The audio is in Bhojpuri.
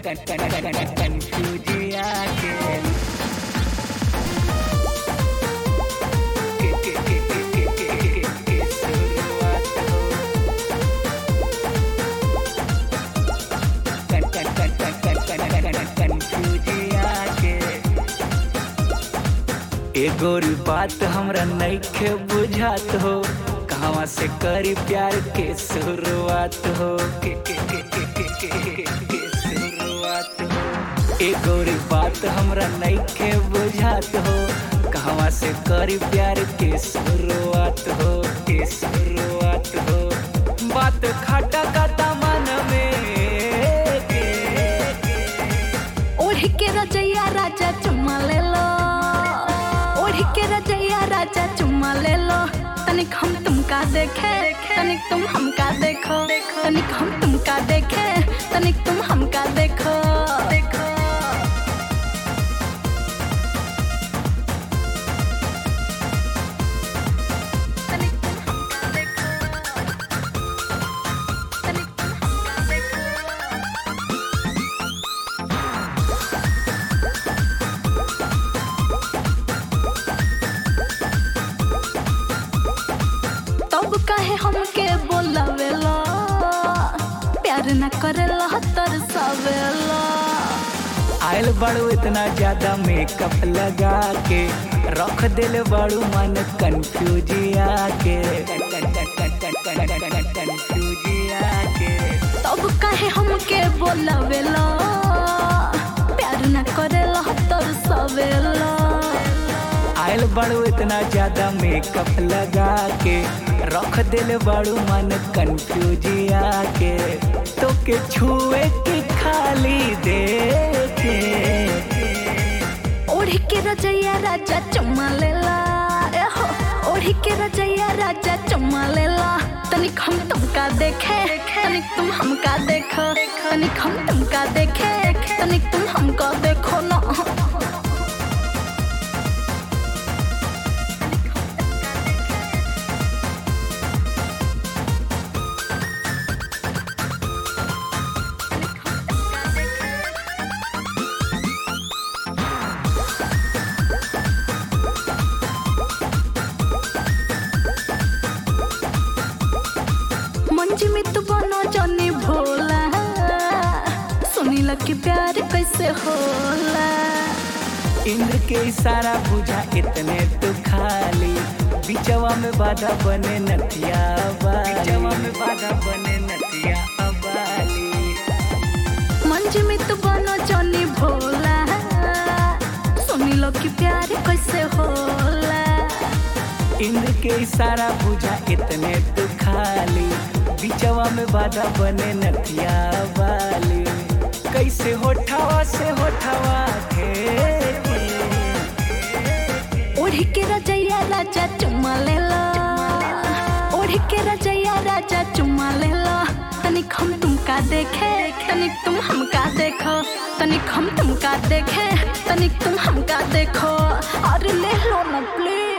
कन्फ्यूजिया के के के के के के के के के शुरुआत हो कन कन कन कन कन कन कन कन्फ्यूजिया के एगोरी बात हमरा नइखे बुझात हो कहवा से करी प्यार के शुरुआत हो के के के के के के के के शुरुआत हो एगोरी बात हमरा नइखे बुझात हो कहवा से करी प्यार के शुरुआत हो के शुरुआत हो बात खटा का मन में के ओढ़ के रजैया राजा चुम्मा ले लो ओढ़ के रजैया राजा चुम्मा ले लो तनिक हम तुमका देखे तनिक तुम हमका देखो तनिक हम तुमका देखे तनिक तुम हमका देखो देखो तनिक तुम हमका देखो तनिक तुम हमका देखो तब काहे हमके बोलावेला प्यार न करेला तरसावेला आयल बाड़ू इतना ज्यादा मेकअप लगा के रख दिल बाड़ू मन कन्फ्यूजिया के कन्फ्यूजिया के तब काहे हमके बोलावेला प्यार न करेला तरसावेला आयल बाड़ू इतना ज्यादा मेकअप लगा के रख दिल बाड़ू मन कन्फ्यूजिया के तो के छुए के खाली दे के ओढ़ के रजैया राजा चुम्मा लेला ए हो ओढ़ के रजैया राजा चुम्मा लेला तनिक हम तुमका देखे तनिक तुम हमका देखो तनिक हम तुमका देखे तनिक तुम हमको देखो ना मंजी में तू बनो जानी भोला सुनी लग प्यार कैसे होला इंद्र के इशारा बुझा इतने तो खाली बिचवा में बाधा बने नथिया बिचवा में बाधा बने नथिया अबाली मंजी में तू बनो जानी भोला सुनी लग प्यार कैसे होला इंद्र के इशारा बुझा इतने तो खाली बिचवा में बाधा बने नथिया वाली कैसे होठावा से होठावा थे ओढ़ के रजैया राजा चुम्मा लेला ओढ़ के रजैया राजा चुम्मा लेला तनिक हम तुमका देखे तनिक तुम हमका देखो तनिक हम तुमका देखे तनिक तुम हमका देखो अरे ले लो ना प्लीज